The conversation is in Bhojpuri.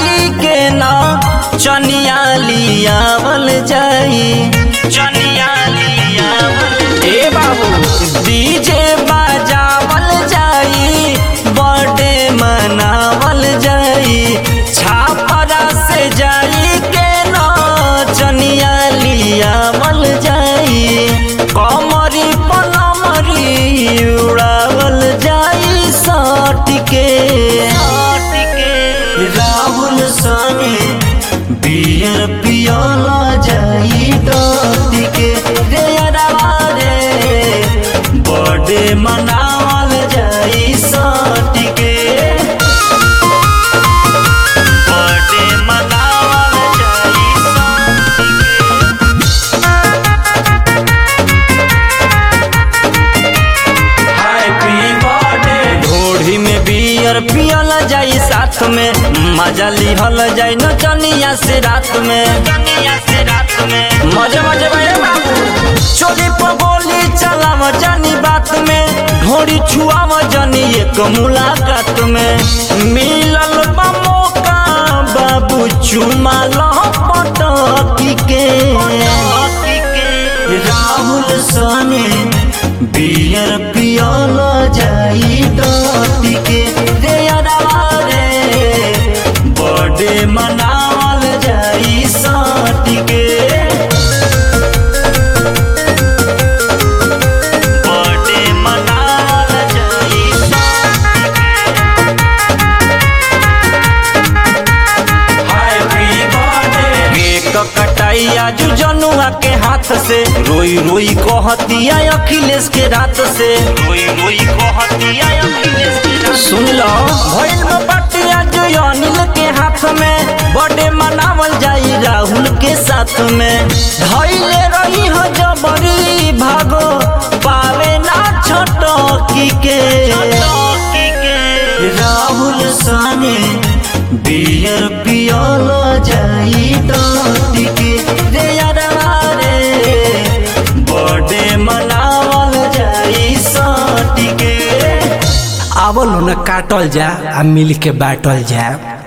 जाई के ना चनिया लियावल जाई चनिया लियावल ए बाबू डीजे बजावल जाई बर्थडे मनावल जाई छापरा से जाई के ना चनिया लियावल जाई कमरी पलमरी उड़ावल जाई सटके राहुल संगे बियर पियोला जाई डटके रे अरवा रे बर्थडे मनावल जाई सटके बर्थडे मनावल जाई सटके हैप्पी बर्थडे ढोढ़ी में बियर पियल जाई साथ में मजा लिहल जाई नचनिया से रात में नचनिया से रात में मजे मजे भाई बाबू चोली पर गोली चलाव जानी बात में ढोड़ी छुआव जानी एक मुलाकात में मिलल बा मौका बाबू चुमा लह पटकी के राहुल सने बियर पियल जाई डटी के रे अरवा रे बर्थडे मनावल जाई सटी के बर्थडे मनावल जाई हैप्पी बर्थडे केक कटाई आज जनुआ के हाथ से रोई रोई कहतिया अखिलेश के रात से रोई रोई कहतिया अखिलेश के रात सुन लो भइल में बाटी आज अनिल के हाथ में बर्थडे मनावल जाई राहुल के साथ में धइले रही हो जबरी भागो पावे ना छोटकी के राहुल सने बियर पियल जाई डटी के रे अरवा रे बर्थडे मनावल जाई सटी के आवल न काटल जा आ मिल के बाटल जा